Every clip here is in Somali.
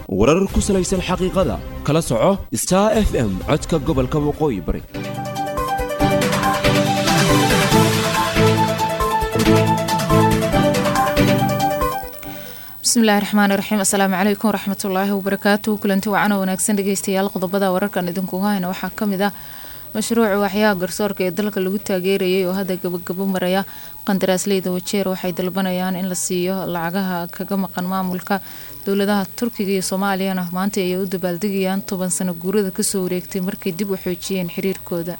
warar ku salaysan xaqiiqada kala soco star f m codka gobolka waqooyi bari bismillahi raxmaani raxiim assalaamu calaykum waraxmatullaahi wabarakaatu kulanti wacan oo wanaagsan dhegeystayaal qodobada wararkan idinkugu hayna waxaa kamid ah mashruuca waxyaha garsoorka ee dalka lagu taageerayay oo hadda gabagabo maraya qandaraasleyda wajeer waxay dalbanayaan in la siiyo lacagaha kaga maqan maamulka dowladaha turkiga iyo soomaaliyana maanta ayay u dabaaldegayaan toban sano guurada kasoo wareegtay markay dib u xoojiyeen xiriirkooda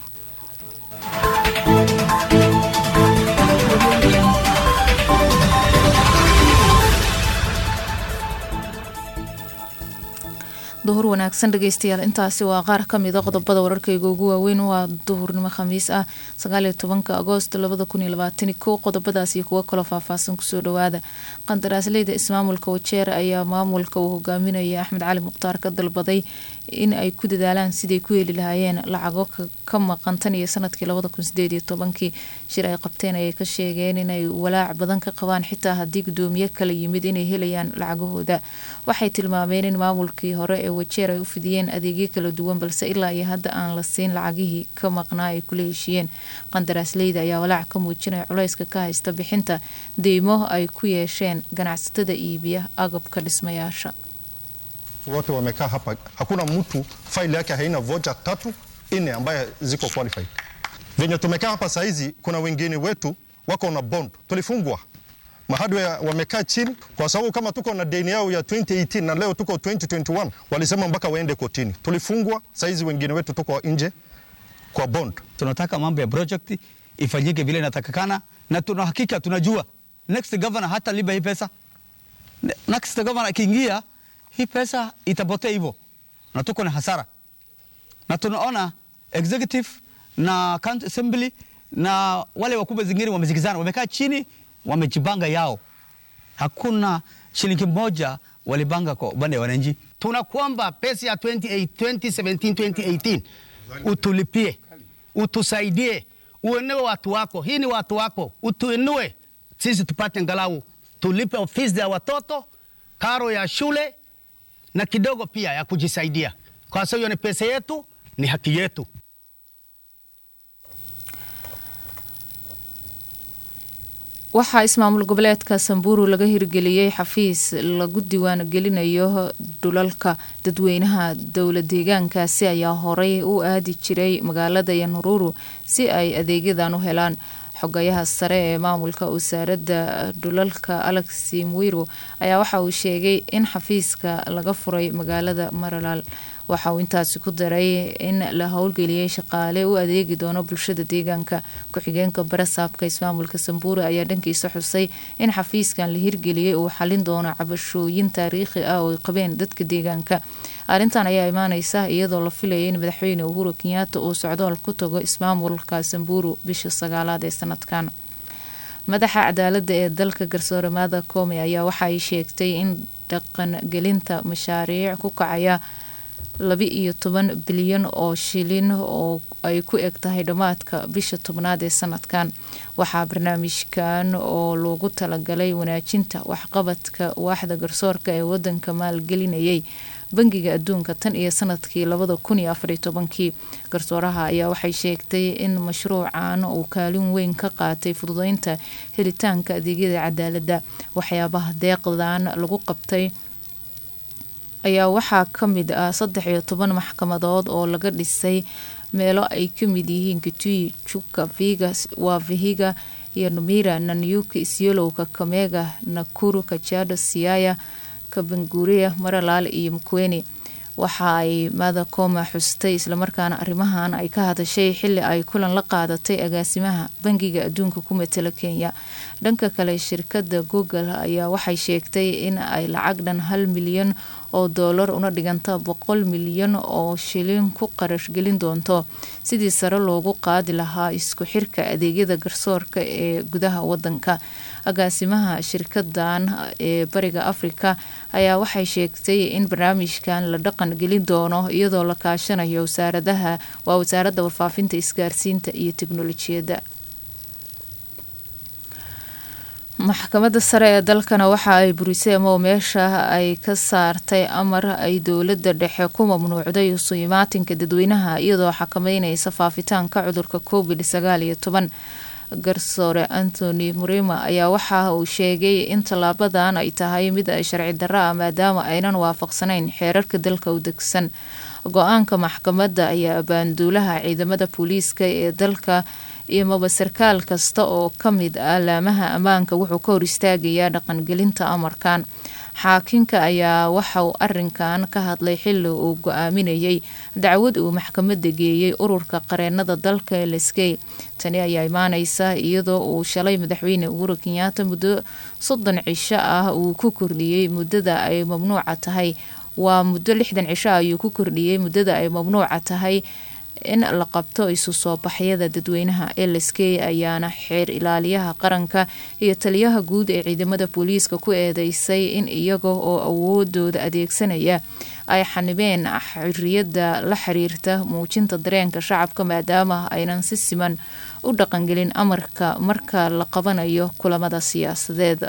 duhur wanaagsan dhegeystayaal intaasi waa qaar kamida qodobada wararkayga ugu waaweyn waa duhurnimo khamiis ah sagaaliyo tobanka agoost labada kun iyo labaatani kow qodobadaas iyo kuwo kaloo faahfaahsan kusoo dhawaada qandaraasleyda ismaamulka wajeer ayaa maamulka uu hogaaminaya axmed cali mukhtaar ka dalbaday in ay ku dadaalaan siday ku heli lahaayeen lacago ka maqan tan iyo sanadkii labada kun sideed iyo tobankii shir ay qabteen ayay ka sheegeen inay walaac badan ka qabaan xitaa haddii gudoomiye kala yimid inay helayaan lacagahooda waxay tilmaameen in maamulkii hore ee wajeer ay u fidiyeen adeegyo kala duwan balse ilaa iyo hadda aan la siin lacagihii ka maqnaa ay kula heshiiyeen qandaraasleyda ayaa walaac ka muujinaya culayska ka haysta bixinta deymo ay ku yeesheen ganacsatada iibiya agabka dhismayaasha wote wamekaa hapa, hakuna mtu faili yake haina vocha tatu nne ambaye ziko qualified. Venye tumekaa hapa saa hizi, kuna wengine wetu wako na bond, tulifungwa mahadwe wamekaa chini kwa sababu kama tuko na deni yao ya 2018 na leo tuko 2021, walisema mpaka waende kotini. Tulifungwa, saa hizi wengine wetu tuko nje kwa bond. Tunataka mambo ya project ifanyike vile inatakikana, na tuna hakika tunajua next governor hata liba hii pesa. Next governor akiingia hii pesa itapotea hivyo, na tuko na hasara, na tunaona executive na county assembly na wale wakubwa zingine wamezikizana, wamekaa chini, wamejipanga yao. Hakuna shilingi moja walipanga kwa upande wa wananchi. Tunakuomba pesa ya 28, 2017 2018 utulipie, utusaidie, uenue watu wako. Hii ni watu wako, utuinue sisi tupate ngalau tulipe ofisi ya watoto, karo ya shule na kidogo pia ya kujisaidia, kwa sababu hiyo ni pesa yetu, ni haki yetu. waxaa ismaamul goboleedka samburu laga hirgeliyey xafiis lagu diiwaan gelinayo dhulalka dadweynaha dowla deegaankaasi ayaa horey u aadi jiray magaalada yanururu si ay adeegyadan u helaan xogayaha sare ee maamulka wasaaradda dhulalka alex mwiru ayaa waxa uu sheegay in xafiiska laga furay magaalada maralaal waxa uu intaasi ku daray in la howlgeliyey shaqaale u adeegi doono bulshada deegaanka ku-xigeenka barasaabka ismaamulka samburu ayaa dhankiisa xusay in xafiiskan la hirgeliyey uu xalin doono cabashooyin taariikhi ah oo ay qabeen dadka deegaanka arrintan ayaa imaaneysa iyadoo la filayay in madaxweyne uhuru kenyaata uu socdool ku tago ismaamulka samburu bisha sagaalaad ee sanadkan madaxa cadaalada ee dalka garsoore maada koome ayaa waxaay sheegtay in dhaqangelinta mashaariic ku kacaya laba iyo toban bilyan oo shilin oo ay ku eg tahay dhammaadka bisha tobnaad ee sanadkan waxaa barnaamijkan oo loogu talagalay wanaajinta waxqabadka waaxda garsoorka ee wadanka maalgelinayay bangiga adduunka tan iyo sanadkii labada kun iyo afariyo tobankii garsooraha ayaa waxay sheegtay in mashruucan uu kaalin weyn ka qaatay fududeynta helitaanka adeegyada cadaaladda waxyaabaha deeqdan lagu qabtay ayaa waxaa ka mid ah saddex iyo toban maxkamadood oo laga dhisay meelo ay ka mid yihiin kitui juka viga waa vihiga iyo numira nanyuki isyolow kakamega nakuru kajado siaya kabanguria maralaal iyo mukweni waxa ay madakoma xustay islamarkaana arrimahan ay ka hadashay xili ay kulan la qaadatay agaasimaha bangiga adduunka ku matala kenya dhanka kale shirkada google ayaa waxay sheegtay in ay lacag dhan hal milyan oo doolar una dhiganta boqol milyan oo shilin ku qarash gelin doonto sidii sare loogu qaadi lahaa isku xirka adeegyada garsoorka ee gudaha wadanka agaasimaha shirkadan ee bariga afrika ayaa waxay sheegtay in barnaamijkan la dhaqan gelin doono iyadoo la kaashanayo wasaaradaha waa wasaaradda warfaafinta isgaarsiinta iyo teknolojiyadda maxkamadda sare ee dalkana waxa ay burisay ama meesha ay ka saartay amar ay dowladda dhexe ku mamnuucday isu imaatinka dadweynaha iyadoo xakameyneysa faafitaanka cudurka covid sagaal iyo toban garsoore antony murima ayaa waxa uu sheegay in tallaabadan ay tahay mid ay sharci darro ah maadaama aynan waafaqsanayn xeerarka dalka u degsan go-aanka maxkamadda ayaa abaanduulaha ciidamada booliiska ee dalka iyo maba sarkaal kasta oo ka mid ah laamaha ammaanka wuxuu ka hor istaagayaa dhaqangelinta amarkan xaakinka ayaa waxa uu arinkan ka hadlay xili uu go-aaminayay dacwad uu maxkamadda geeyey ururka qareenada dalka lskey tani ayaa imaaneysa iyadoo uu shalay madaxweyne uhuru kenyaata muddo soddon cisho ah uu ku kordhiyey muddada ay mamnuuca tahay waa muddo lixdan cisho ayuu ku kordhiyey muddada ay mamnuuca tahay in la qabto isu soo baxyada dadweynaha lsk ayaana xeer ilaaliyaha qaranka iyo taliyaha guud ee ciidamada booliiska ku eedeysay in iyaga oo awoodooda adeegsanaya ay xanibeen xoriyada la xiriirta muujinta dareenka shacabka maadaama aynan si siman u dhaqangelin amarka marka la qabanayo kulamada siyaasadeed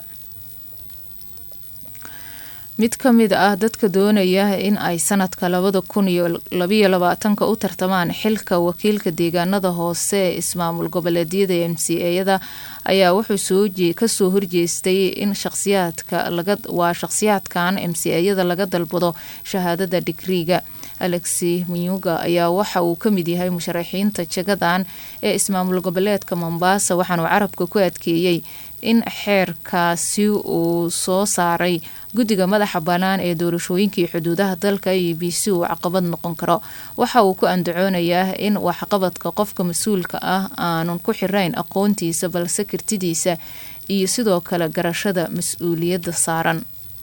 mid ka mid ah dadka doonaya in ay sanadka labada kun iyo labayo labaatanka u tartamaan xilka wakiilka deegaanada hoose ee ismaamul goboleedyada m c eyada ayaa wuxuu kasoo horjeestay in shaqsiyaadka waa shaqsiyaadkan m c eyada laga dalbado shahaadada digriiga alexi munyuga ayaa waxa uu ka mid yahay musharaxiinta jagadan ee ismaamul goboleedka mombasa waxaanuu carabka ku adkeeyey in xeerkaasi uu soo saaray guddiga madaxa bannaan ee doorashooyinkii xuduudaha dalka e b c uu caqabad noqon karo waxa uu ku andacoonayaa in waxqabadka qofka mas-uulka ah aanun ku xirayn aqoontiisa balse kartidiisa iyo sidoo kale garashada mas-uuliyadda saaran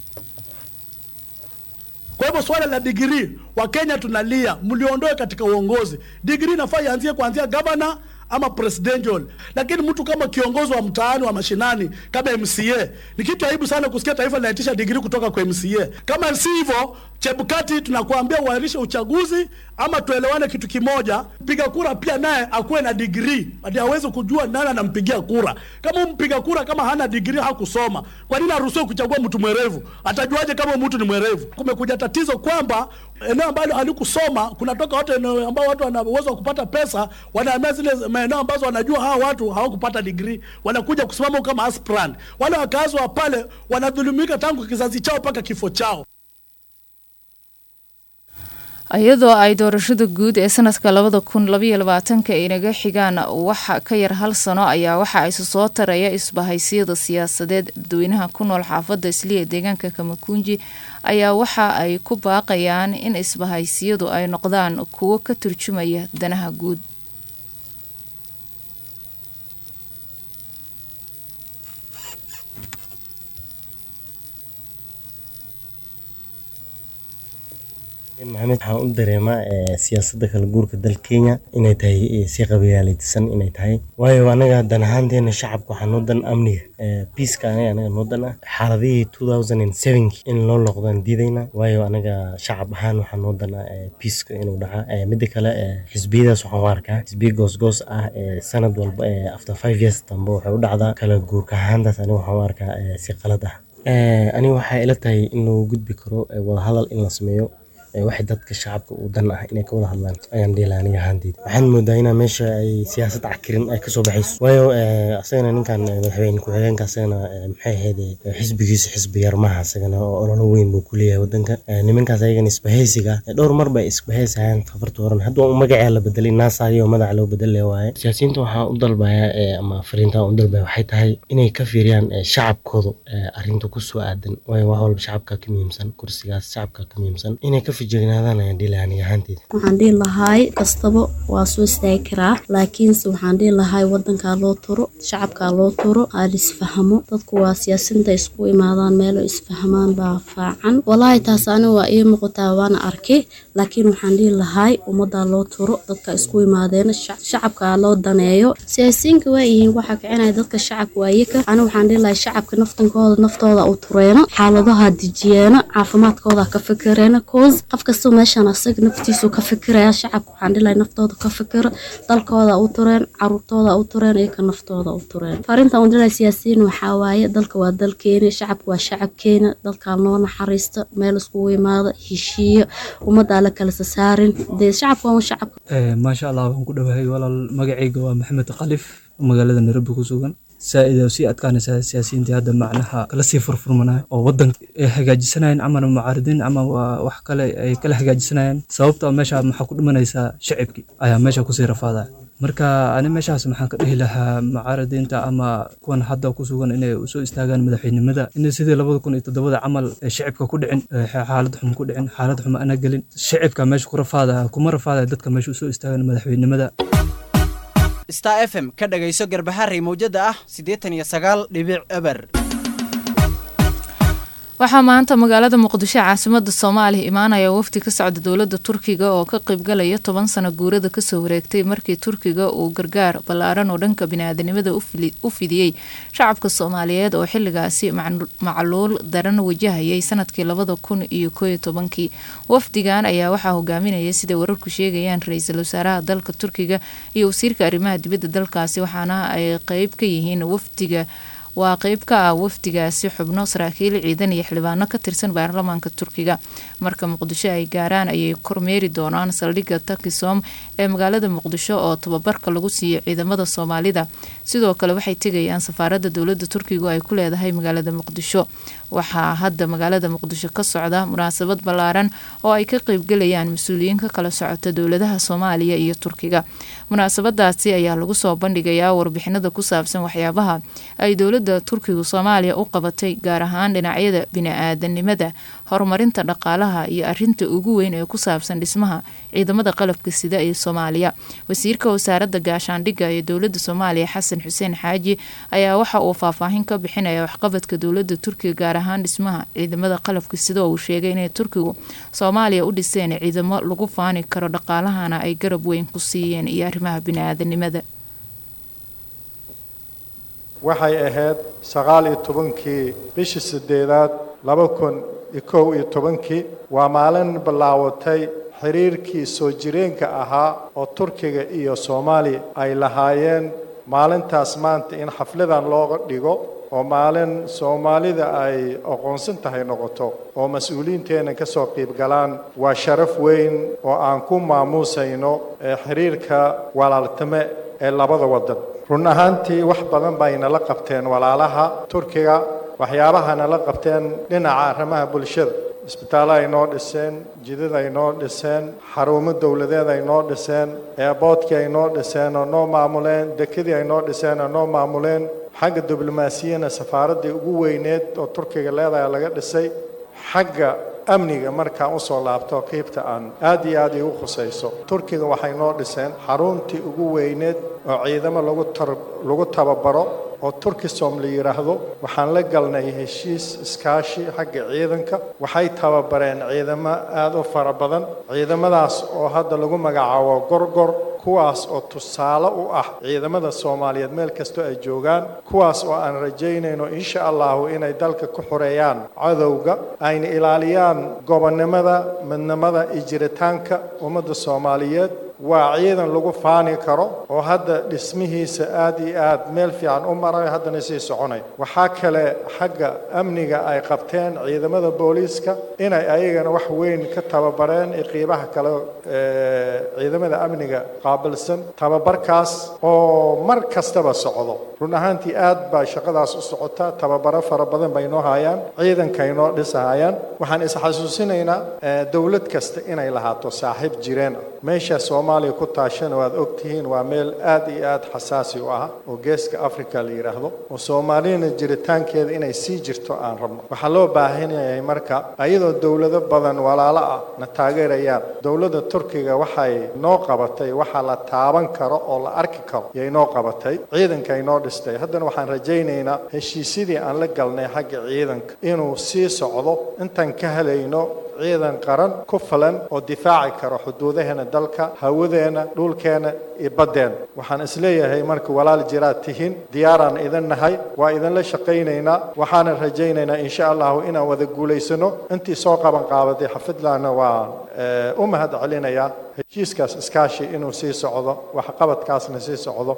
Kwa hivyo swala la digrii, Wakenya tunalia, mliondoe katika uongozi. Digrii inafaa ianzie kuanzia gavana ama presidential, lakini mtu kama kiongozi wa mtaani wa mashinani kama MCA, ni kitu aibu sana kusikia taifa linaitisha digrii kutoka kwa MCA. Kama si hivyo, Chebukati, tunakuambia uahirishe uchaguzi ama tuelewane kitu kimoja. Mpiga kura pia naye akuwe na digrii, hadi aweze kujua nani anampigia kura. Kama mpiga kura kama hana digrii, hakusoma, kwa nini aruhusiwe kuchagua mtu mwerevu? Atajuaje kama mtu ni mwerevu? Kumekuja tatizo kwamba eneo ambalo halikusoma kunatoka watu eneo ambao watu wana uwezo wa kupata pesa, wanahamia zile maeneo ambazo wanajua hawa watu hawakupata digrii, wanakuja kusimama kama aspirant. Wale wakazi wa pale wanadhulumika tangu kizazi chao mpaka kifo chao. iyadoo ay doorashada guud ee sanadka labada kun labaiyo labaatanka ay naga xigaan waxa ka yar hal sano ayaa waxa isu soo taraya isbahaysiyada siyaasadeed dadweynaha ku nool xaafadda isliya deegaanka kamakunji ayaa waxa ay ku baaqayaan in isbahaysiyadu ay noqdaan kuwo ka turjumaya danaha guud maxamed waxaan u dareemaa siyaasadda kala guurka dalka kenya inay tahay si qabyaalaysan inay tahay waayo anaga dan ahaanteena shacabka waxaa noo dan amniga biiska anaga anaga noo dan ah xaaladihii two thousand and sevenki in loo noqdaan diidayna waayo anaga shacab ahaan waxaa noo dan ah biiska inuu dhaca midda kale xisbiyadaas waxaan u arkaa xisbiya goosgoos ah sanad walba after five years dambe waxay u dhacdaa kala guurka ahaantaas aniga waxaan u arkaa si qalad ah aniga waxay ila tahay in lagu gudbi karo wadahadal in la sameeyo waxay dadka shacabka u dan ah inay ka wada hadlaan ayaan dhihi lahaa aniga ahaanteyda waxaan moodaa inaa meesha ay siyaasad cakirin ay kasoo baxayso waayo asagana ninkan madaxweyne ku-xigeenka asagana maxay ahayd xisbigiisa xisbi yar maaha asagana oo ololo weyn buu ku leeyahay wadanka nimankaas ayagana isbahaysiga dhowr mar bay isbahaysayaan kafarta horan hadda waa magacaa la bedelay naasayo madaxa loo bedele waaye siyaasiyiinta waxaa u dalbayaa ama fariinta u dalbaya waxay tahay inay ka fiiriyaan shacabkooda arrinta kusoo aadan waayo wax walba shacabka ka muhiimsan kursigaas shacabka ka muhiimsan inay ka waxaan dhihi lahaay kastaba waa soo istaagi karaa laakiinse waxaan dhihi lahaay wadankaa loo turo shacabkaa loo turo aa lisfahmo dadku waa siyaasinta isku imaadaan meelo isfahmaan baa faacan walaahi taas ani waa ii muuqataa waana arkay laakiin waxaan dhihi lahaay ummadaa loo turo dadka isku imaadeen shacabkaa loo daneeyo siyaasiyiinka waa yihiin waxaa kicinaya dadka shacabka waayaka ani waxaan dhihi lahay shacabka naftankooda naftooda u tureeno xaaladaha dejiyeeno caafimaadkooda ka fikireeno cause qof kastoo meeshaan asaga naftiisu ka fikiraya shacabka waxaan dhilahay naftooda ka fikiro dalkooda u tureen caruurtooda u tureen iyo ka naftooda u tureen fariintan u dhilahay siyaasiyiin waxaa waaye dalka waa dalkeena shacabka waa shacabkeena dalkaan loo naxariisto meel iskugu imaado heshiiyo ummaddaa la kala sasaarin dee shacabka waa shacabka maasha allah waan ku dhowahay walaal magacayga waa maxamed khalif magaalada nairobi ku sugan saa-id oo sii adkaanaysaa siyaasiyiintii hadda macnaha kala sii furfurmanaya oo wadanka ay hagaajisanayeen ama mucaaridiin ama wax kale ay kala hagaajisanayeen sababta meesha maxaa ku dhimanaysaa shacibkii ayaa meesha kusii rafaadaya marka ani meeshaas maxaan ka dhihi lahaa mucaaridiinta ama kuwan hadda ku sugan inay usoo istaagaan madaxweynimada inay sidii labada kun iyo toddobada camal shicibka ku dhicin xaalad xum ku dhicin xaalad xum ana gelin shicibka meesha ku rafaadaya kuma rafaadaya dadka meesha usoo istaagaan madaxweynimada star f m ka dhagayso garbaharey mawjada ah siddeetan iyo sagaal dhibic eber waxaa maanta magaalada muqdisho caasimada soomaaliya imaanaya wafdi ka socda dowlada turkiga oo ka qeybgalaya toban sano guurada kasoo wareegtay markii turkiga uu gargaar ballaaran oo dhanka biniaadanimada u fidiyey shacabka soomaaliyeed oo xiligaasi macluul daran wajahayay sanadkii labada kun iyo kooiyo tobankii wafdigan ayaa waxaa hogaaminaya siday wararku sheegayaan ra-iisul wasaaraha dalka turkiga iyo wasiirka arrimaha dibadda dalkaasi waxaana ay qeyb ka yihiin wafdiga waa qeyb ka ah wafdigaasi xubno saraakiil ciidan iyo xildhibaano ka tirsan baarlamaanka turkiga marka muqdisho ay gaaraan ayay kormeeri doonaan saldhigga takisom ee magaalada muqdisho oo tababarka lagu siiyo ciidamada soomaalida sidoo kale waxay tegayaan safaaradda dowlada turkigu ay ku leedahay magaalada muqdisho waxaa hadda magaalada muqdisho ka socda munaasabad ballaaran oo ay ka qeybgalayaan mas-uuliyiin ka kala socota dowladaha soomaaliya iyo turkiga munaasabadaasi ayaa lagu soo bandhigayaa warbixinada ku saabsan waxyaabaha ay dowlada turkigu soomaaliya u qabatay gaar ahaan dhinacyada bini-aadanimada horumarinta dhaqaalaha iyo arinta ugu weyn ee ku saabsan dhismaha ciidamada qalabka sida ee soomaaliya wasiirka wasaaradda gaashaandhigga ee dowlada soomaaliya xasan xuseen xaaji ayaa waxa uu faahfaahin ka bixinaya waxqabadka dowlada turkiga gaar ahaan dhismaha ciidamada qalabka sida uu sheegay inay turkigu soomaaliya u dhiseen ciidamo lagu faani karo dhaqaalahana ay garab weyn ku siiyeen iyo arrimaha bini-aadanimada waxay ahayd sagaal iyo tobankii bishii sideedaad laba kun iyo kow iyo tobankii waa maalin bilaawatay xiriirkii soo jireenka ahaa oo turkiga iyo soomaaliya ay lahaayeen maalintaas maanta in xafladan looga dhigo oo maalin soomaalida ay aqoonsan tahay noqoto oo mas-uuliyiinteenna ka soo qiib galaan waa sharaf weyn oo aan ku maamuusayno xiriirka walaaltime ee labada waddan run ahaantii wax badan bay nala qabteen walaalaha turkiga waxyaabaha nala qabteen dhinaca arrimaha bulshada isbitaallo ay noo dhiseen jidad ay noo dhiseen xarumo dowladeed ay noo dhiseen eeboodkii ay noo dhiseen oo noo maamuleen dekadii ay noo dhiseen oo noo maamuleen xagga diblomaasiyana safaaraddii ugu weyneed oo turkiga leedahay laga dhisay xagga amniga markaan usoo laabto qiybta aan aad iyo aad igu khusayso turkiga waxay noo dhiseen xaruntii ugu weyneed oo ciidamo lagu tar lagu tababaro oo turkisom la yidhaahdo waxaan la galnay heshiis iskaashi xagga ciidanka waxay tababareen ciidamo aada u fara badan ciidamadaas oo hadda lagu magacaabo gorgor kuwaas oo tusaale u ah ciidamada soomaaliyeed meel kastoo ay joogaan kuwaas oo aan rajaynayno insha allahu inay dalka ku xoreeyaan cadowga ayna ilaaliyaan gobonnimada midnimada iyo jiritaanka ummadda soomaaliyeed waa ciidan lagu faani karo oo hadda dhismihiisa aad iyo aad meel fiican u maray haddana sii soconay waxaa kale xagga amniga ay qabteen ciidamada booliiska inay ayagana wax weyn ka tababareen iyo qiibaha kale ciidamada amniga qaabilsan tababarkaas oo mar kastaba socdo run ahaantii aad baa shaqadaas u socota tababaro fara badan bay noo hayaan ciidankay noo dhisahayaan waxaan isxasuusinaynaa dowlad kasta inay lahaato saaxiib jireen ah meesha soomaaliya ku taashana waad ogtihiin waa meel aad iyo aad xasaasi u ah oo geeska africa la yidhaahdo oo soomaaliyana jiritaankeeda inay sii jirto aan rabno waxaa loo baahan yahay marka ayadoo dowlado badan walaalo ah na taageerayaan dowladda turkiga waxay noo qabatay waxaa la taaban karo oo la arki karo yay noo qabatay ciidankay noo dhistay haddana waxaan rajaynaynaa heshiisyadii aan la galnay xagga ciidanka inuu sii socdo intaan ka helayno ciidan qaran ku filan oo difaaci karo xuduudaheena dalka hawadeena dhulkeena iyo baddeena waxaan isleeyahay marka walaal jiraad tihiin diyaaraan idin nahay waa idinla shaqaynaynaa waxaanan rajaynaynaa insha allahu inaan wada guulaysano intii soo qaban qaabaday xafidlaana waa u mahad celinayaa heshiiskaas iskaashi inuu sii socdo waxqabadkaasna sii socdo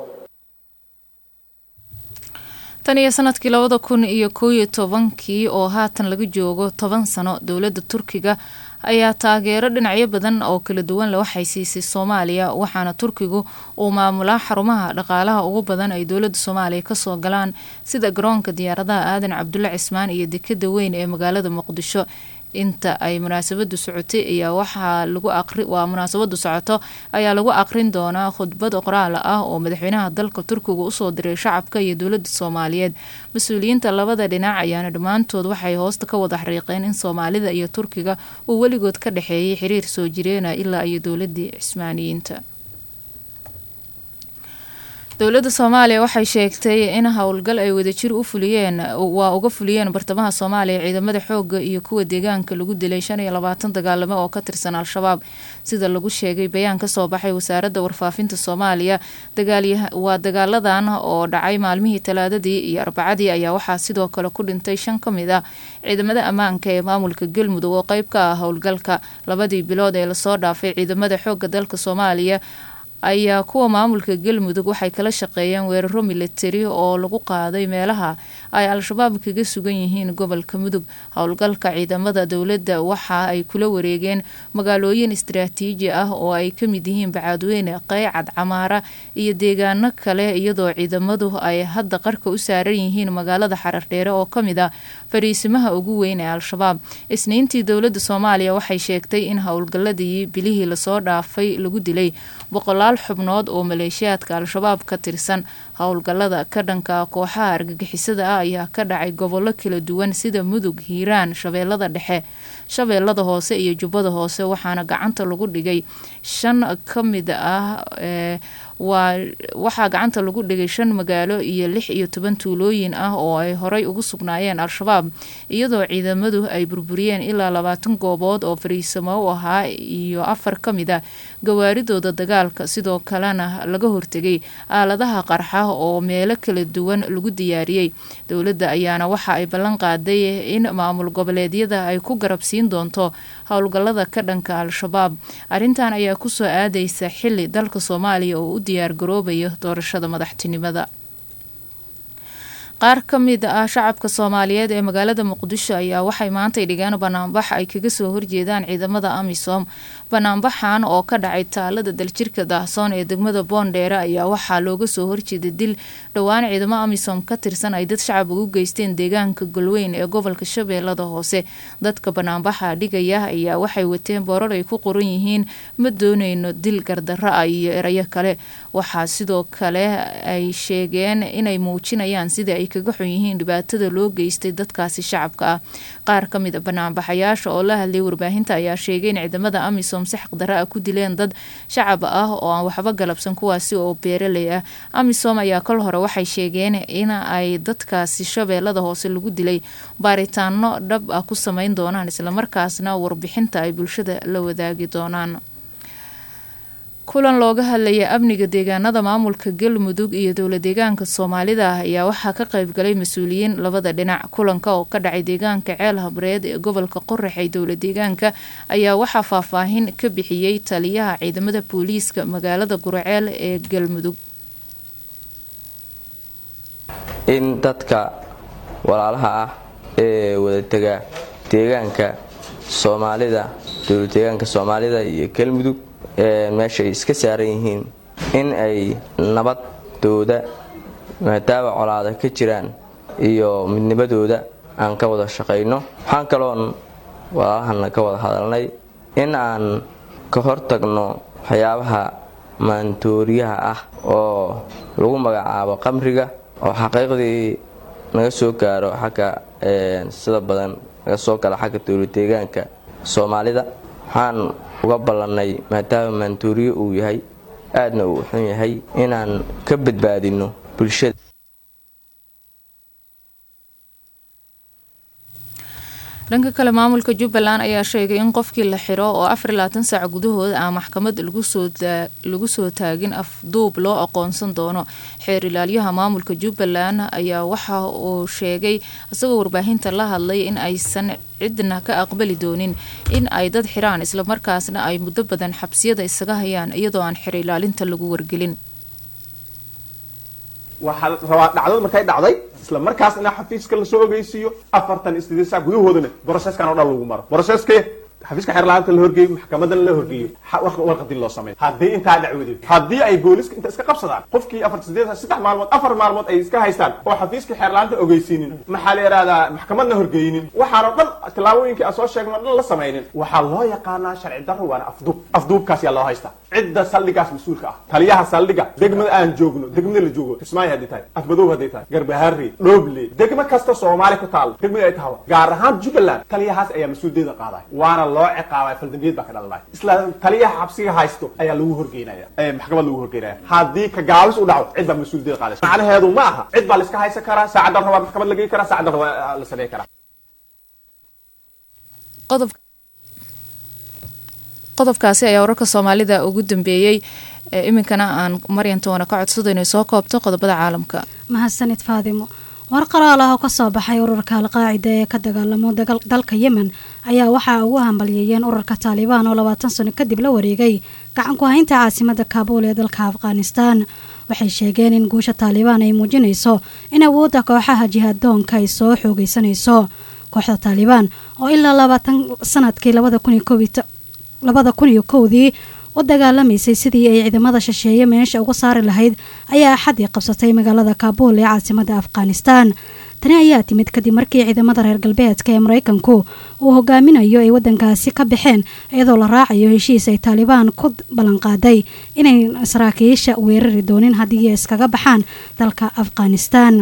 tan iyo sanadkii labada kun iyo koow iyo tobankii oo haatan laga joogo toban sano dowladda turkiga ayaa taageero dhinacyo badan oo kala duwan le waxay siisay soomaaliya waxaana turkigu uu maamulaa xarumaha dhaqaalaha ugu badan ay dowladda soomaaliya kasoo galaan sida garoonka diyaaradaha aadan cabdulle cismaan iyo dekada weyn ee magaalada muqdisho inta ay munaasabadu socotay ayaa waxaa lagu aqri waa munaasabadu socoto ayaa lagu aqrin doonaa khudbad qoraal ah oo madaxweynaha dalka turkiga usoo diray shacabka iyo dowladda soomaaliyeed mas-uuliyiinta labada dhinac ayaana dhammaantood waxay hoosta ka wada xariiqeen in soomaalida iyo turkiga uu weligood ka dhexeeyay xiriir soo jireena ilaa iyo dowladii cismaaniyiinta dowladda soomaaliya waxay sheegtay in howlgal ay wadajir u fuliyeen waa uga fuliyeen bartamaha soomaaliya ciidamada xooga iyo kuwa deegaanka lagu dilay shan iyo labaatan dagaalamo oo ka tirsan al-shabaab sida lagu sheegay bayaan kasoo baxay wasaaradda warfaafinta soomaaliya waa dagaaladan oo dhacay maalmihii talaadadii iyo arbacadii ayaa waxaa sidoo kale ku dhintay shan ka mid ah ciidamada ammaanka ee maamulka galmudug oo qeyb ka ah howlgalka labadii bilood ee lasoo dhaafay ciidamada xooga dalka soomaaliya ayaa kuwa maamulka galmudug waxay kala shaqeeyeen weeraro militari oo lagu qaaday meelaha ay al-shabaab kaga sugan yihiin gobolka mudug howlgalka ciidamada dowladda waxa ay kula wareegeen magaalooyin istaraatiiji ah oo ay kamid yihiin bacaadweyne qeycad camaara iyo deegaano kale iyadoo ciidamadu ay hadda qarka u saaran yihiin magaalada xarardheere oo kamid ah fariisimaha ugu weyn ee al-shabaab isniintii dowladda soomaaliya waxay sheegtay in howlgaladii bilihii lasoo dhaafay lagu dilay boqolaal xubnood oo maleeshiyaadka al-shabaab ka tirsan howlgalada ka dhanka kooxaha argagixisada ah ayaa ka dhacay gobollo kala duwan sida mudug hiiraan shabeellada dhexe shabeellada hoose iyo jubbada hoose waxaana gacanta lagu dhigay shan ka mid ah ee waa waxaa gacanta lagu dhigay shan magaalo iyo lix iyo toban tuulooyin ah oo ay horey ugu sugnaayeen al-shabaab iyadoo ciidamadu ay burburiyeen ilaa labaatan goobood oo fariisamo u ahaa iyo afar ka mid a gawaaridooda dagaalka sidoo kalena laga hortegay aaladaha qarxa oo meelo kala duwan lagu diyaariyey dowladda ayaana waxa ay ballan qaaday in maamul goboleedyada ay ku garabsiin doonto howlgalada ka dhanka al-shabaab arrintan ayaa kusoo aadaysa xili dalka soomaaliya oo u diyaar garoobayo doorashada madaxtinimada qaar ka mid ah shacabka soomaaliyeed ee magaalada muqdisho ayaa waxay maantay dhigeen banaanbax ay kaga soo horjeedaan ciidamada amisom banaanbaxan oo ka dhacay taalada daljirka daahsoon ee degmada boondheere ayaa waxaa looga soo horjeeday dil dhowaan ciidamo amisom ka tirsan ay dad shacab ugu geysteen deegaanka golweyn ee gobolka shabeellada hoose dadka banaanbaxa dhigaya ayaa waxay wateen boorar ay ku qoran yihiin ma dooneyno dil gardarro ah iyo erayo kale waxaa sidoo kale ay sheegeen inay muujinayaan sida ay kaga xun yihiin dhibaatada loo geystay dadkaasi shacabka ah qaar ka mid a banaanbaxayaasha oo la hadlay warbaahinta ayaa sheegay in ciidamada amisom si xaqdarro ah ku dileen dad shacab ah oo aan waxba galabsan kuwaasi oo beeraley ah amisom ayaa kol hore waxay sheegeen in ay dadkaasi shabeellada hoose lagu dilay baaritaano dhab ah ku sameyn doonaan islamarkaasna warbixinta ay bulshada la wadaagi doonaan kulan looga hadlaya amniga deegaanada maamulka galmudug iyo dowla deegaanka soomaalida ah ayaa waxaa ka qaybgalay mas-uuliyiin labada dhinac kulanka oo ka dhacay deegaanka ceel habreed ee gobolka qorax ee dowla deegaanka ayaa waxaa faahfaahin ka bixiyey taliyaha ciidamada booliiska magaalada guraceel ee galmudug in dadka walaalaha ah ee wadatega deegaanka soomaalida dowla deegaanka soomaalida iyo galmudug meeshaay iska saaran yihiin in ay nabadooda maadaama colaada ka jiraan iyo midnimadooda aan ka wada shaqayno waxaan kaloon walaalahana ka wada hadalnay in aan ka hortagno waxyaabaha maantooriyaha ah oo lagu magacaabo qamriga oo xaqiiqdii naga soo gaaro xagga sida badan naga soo gala xagga dowla deegaanka soomaalida waxaan uga ballannay maadaama maantuuriyo uu yahay aadna uu xun yahay inaan ka badbaadinno bulshada dhanka kale maamulka jubbaland ayaa sheegay in qofkii la xiro oo afar iyo labaatan saac gudahood aan maxkamad lagu soo taagin afduub loo aqoonsan doono xeer ilaalyaha maamulka jubbaland ayaa waxa uu sheegay isagoo warbaahinta la hadlay in aysan cidna ka aqbali doonin in ay dad xiraan islamarkaasna ay muddo badan xabsiyada isaga hayaan iyadoo aan xeer ilaalinta lagu wargelin waxaa rabaa dhacdada markay dhacday isla markaas inaa xafiiska lasoo ogeysiiyo afartan iyo sideed saac gudahoodana broseskan oo dhan lagu maro broseske xafiiska xeerlaanta la horgeeyo maxkamadana la horgeeyo warqadii loo sameeyo haddii intaa dhacwado haddii ay booliska inta iska qabsadaan qofkii afar sideed saddex maalmood afar maalmood ay iska haystaan oo xafiiska xeerlaanta ogeysiinin maxaa la yidhahdaa maxkamadna horgeynin waxaanoo dhan tillaabooyinkii aan soo sheegno o dhan la samaynin waxaa loo yaqaanaa sharci darro waana afduub afduubkaas yaa loo haystaa cidda saldhigaas mas-uulka ah taliyaha saldhiga degmada aan joogno degmada la joogo kismaayo hadday tahay afmadow hadday tahay garbaharre dhooble degmo kasta soomaali ku taalo degmada ay tahay gaar ahaan jubbaland taliyahaas ayaa mas-uuliyadda qaadaya waana loo ciqaabaya faldambiyad baa ka dhalanaya isla taliyaha xabsiga haysto ayaa lagu horgeynaya maxkamad lagu horgeynaya haddii ka gaabis u dhaco cid baa mas-uuliyadda qaadaysa macnaheedu ma aha cid baa la iska haysan karaa saacaddan rabaa maxkamad la geyn karaa saacaddan rabaa la sameyn karaa qodob qodobkaasi ayaa wararka soomaalida ugu dambeeyey iminkana aan maryantoona ka codsado inay soo koobto qodobada caalamka mahadsanid faadimo war qoraal ah oo kasoo baxay ururka alqaacida ee ka dagaalamo dalka yemen ayaa waxaa ugu hambalyeeyeen ururka taalibaan oo labaatan sano kadib la wareegay gacan ku haynta caasimada kaabuul ee dalka afghanistan waxay sheegeen in guusha taalibaan ay muujinayso in awoodda kooxaha jihaaddoonka ay soo xoogeysanayso kooxda taalibaan oo ilaa labaatan sanadkii labada kun iyo kowdii u dagaalamaysay sidii ay ciidamada shisheeye meesha uga saari lahayd ayaa axadii qabsatay magaalada kaabuul ee caasimada afghanistan tani ayaa timid kadib markii ciidamada reer galbeedka ee maraykanku uu hogaaminayo ay wadankaasi ka baxeen iyadoo la raacayo heshiis ay taalibaan ku ballanqaaday inay saraakiisha weerari doonin haddii ay iskaga baxaan dalka afghanistan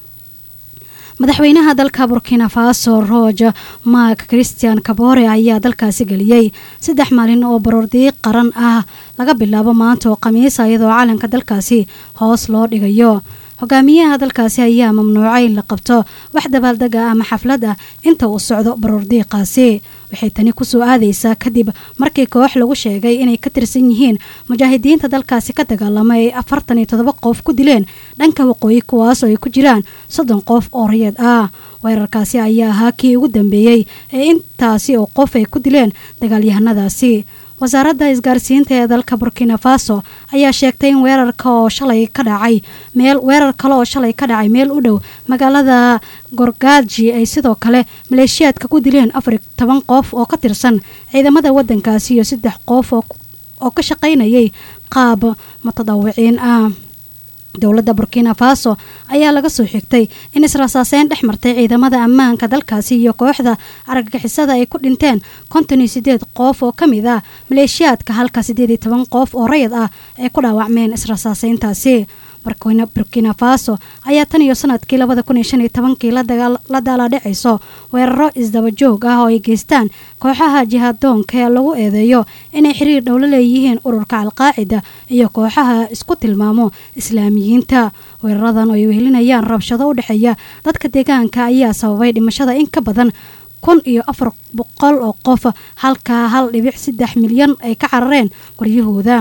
madaxweynaha dalka burkina faso roge mark christian kabore ayaa dalkaasi geliyey saddex maalin oo baroordiiq qaran ah laga bilaabo maanta oo khamiisa iyadoo calanka dalkaasi hoos loo dhigayo hogaamiyaha dalkaasi ayaa mamnuucay in la qabto wax dabaaldega ama xaflad ah inta uu socdo baroordiiqaasi waxay tani kusoo aadaysaa kadib markii koox lagu sheegay inay ka tirsan yihiin mujaahidiinta dalkaasi ka dagaalama ay afartan iyo todoba qof ku dileen dhanka waqooyi kuwaas oo ay ku jiraan soddon qof oo rayad ah weerarkaasi ayaa ahaa kii ugu dambeeyey ee intaasi oo qof ay ku dileen dagaalyahanadaasi wasaaradda isgaarsiinta ee dalka burkina faso ayaa sheegtay in weerarka oo shalay ka dhacay meel weerar kale oo shalay ka dhacay meel u dhow magaalada gorgaaji ay sidoo kale maleeshiyaadka ku dileen afar toban qof oo ka tirsan ciidamada wadankaasi iyo saddex qof oo ka shaqaynayay qaab mutadawiciin ah dowladda burkina faso ayaa laga soo xigtay in israsaaseyn dhex martay ciidamada ammaanka dalkaasi iyo kooxda argagixisada ay ku dhinteen konton iyo sideed qof oo ka mid ah maleeshiyaadka halka siddeed iyo toban qof oo rayid ah ay ku dhaawacmeen israsaaseyntaasi burkina faso ayaa tan iyo sanadkii labada kun iyo shan iyo tobankii la daaladhacayso weeraro isdaba joog ah oo ay geystaan kooxaha jihaaddoonka ee lagu eedeeyo inay xiriir dhow la leeyihiin ururka alqaacida iyo kooxaha isku tilmaamo islaamiyiinta weeraradan oo ay wehelinayaan rabshado u dhexeeya dadka deegaanka ayaa sababay dhimashada in ka badan kun iyo afar boqol oo qof halka hal dhibic saddex milyan ay ka carareen guryahooda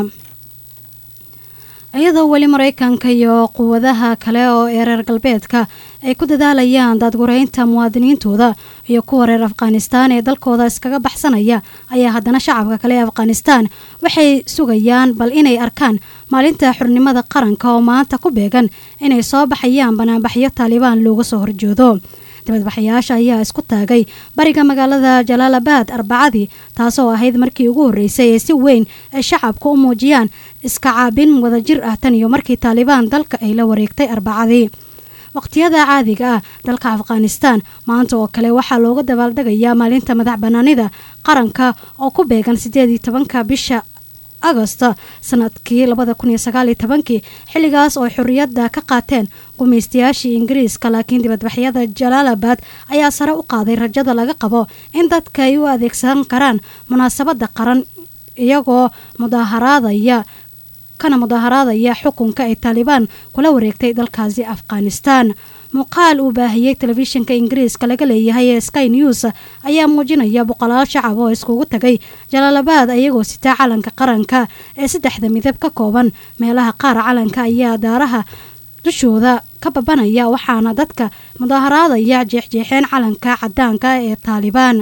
iyadoo weli maraykanka iyo quwadaha kale oo ee reer galbeedka ay ku dadaalayaan daadgureynta muwaadiniintooda iyo kuwa reer afghanistaan ee dalkooda iskaga baxsanaya ayaa haddana shacabka kale ee afghanistaan waxay sugayaan bal inay arkaan maalinta xurnimada qaranka oo maanta ku beegan inay soo baxayaan banaanbaxyo taalibaan looga soo horjoodo dibadbaxayaasha ayaa isku taagay bariga magaalada jalaalabad arbacadii taasoo ahayd markii ugu horreysay ee si weyn ay shacabku u muujiyaan iska caabin wadajir ah tan iyo markii taalibaan dalka ay la wareegtay arbacadii waqtiyada caadiga ah dalka afghanistaan maanta oo kale waxaa looga dabaaldegayaa maalinta madax banaanida qaranka oo ku beegan sideed iyo tobanka bisha agosto sanadkii labada kun iyo sagaal iyo tobankii xilligaas oo xorriyadda ka qaateen gumaystayaashii ingiriiska laakiin dibadbaxyada jalaalabad ayaa sare u qaaday rajada laga qabo in dadka ay u adeegsan karaan munaasabadda qaran iyagoo mudaaharaadaya kana mudaaharaadaya xukunka ay taalibaan kula wareegtay dalkaasi afghanistaan muuqaal uu baahiyey telefishinka ingiriiska laga leeyahay ee sky news ayaa muujinaya boqolaal shacab oo iskugu tagay jalaalabaad ayagoo sitaa calanka qaranka ee saddexda midab ka kooban meelaha qaar calanka ayaa daaraha dushooda ka babanaya waxaana dadka mudaaharaadaya jeexjeexeen calanka cadaanka ee taalibaan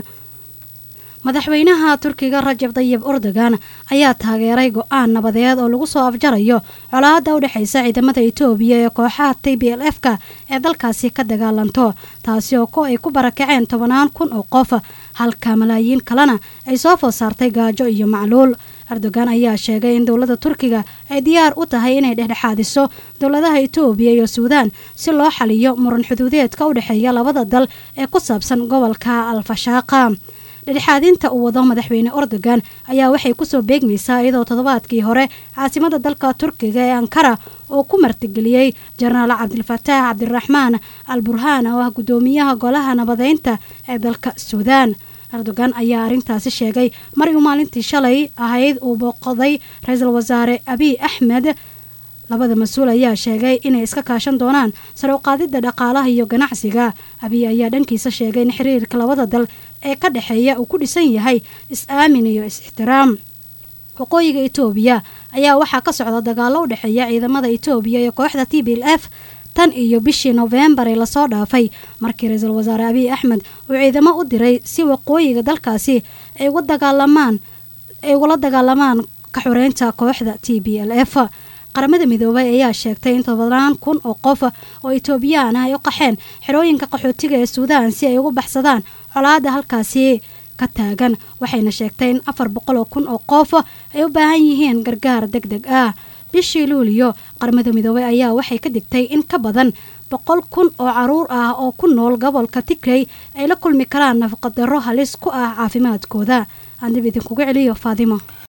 madaxweynaha turkiga rajab dayib erdogan ayaa taageeray go-aan nabadeed oo lagu soo afjarayo colaada u dhexeysa ciidamada etoobiya ee kooxaha t b l f ka ee dalkaasi ka dagaalanto taasi oo ko ay ku barakaceen tobanaan kun oo qof halka malaayiin kalena ay soo food saartay gaajo iyo macluul erdogan ayaa sheegay in dowladda turkiga ay diyaar u tahay inay dhexdhexaadiso dowladaha etoobiya iyo suudaan si loo xaliyo muran xuduudeedka u dhexeeya labada dal ee ku saabsan gobolka alfashaaqa dhexdhexaadinta uu wado madaxweyne erdogan ayaa waxay kusoo beegmaysaa iyadoo toddobaadkii hore caasimada dalka turkiga ee ankara oo ku martigeliyey jenaraal cabdilfataax cabdiraxmaan al burhaan oo ah guddoomiyaha golaha nabadeynta ee dalka suudaan erdogan ayaa arrintaasi sheegay mar uu maalintii shalay ahayd uu booqday ra-iisul wasaare abiy axmed labada mas-uul ayaa sheegay inay iska kaashan doonaan sare u qaadidda dhaqaalaha iyo ganacsiga abiy ayaa dhankiisa sheegay in xiriirka labada dal ee ka dhexeeya uu ku dhisan yahay is-aamin iyo is-ixtiraam waqooyiga etoobiya ayaa waxaa ka socda dagaalo u dhexeeya ciidamada etoobiya iyo kooxda t b l f tan iyo bishii nofembar ee lasoo dhaafay markii ra-iisul wasaare abiy axmed uu ciidamo u diray si waqooyiga dalkaasi ay uga dagaalamaan ay ugula dagaalamaan ka xoreynta kooxda t b l f qaramada midoobay ayaa sheegtay in tobanaan kun oo qof oo etoobiyaan ah ay u qaxeen xerooyinka qaxootiga ee suudaan si ay ugu baxsadaan colaada halkaasi ka taagan waxayna sheegtay in afar boqol oo kun oo qof ay u baahan yihiin gargaar deg deg ah bishii luuliyo qaramada midoobay ayaa waxay ka digtay in ka badan boqol kun oo caruur ah oo ku nool gobolka tigrey ay la kulmi karaan nafaqadarro halis ku ah caafimaadkooda aan dib idinkugu celiyo faadimo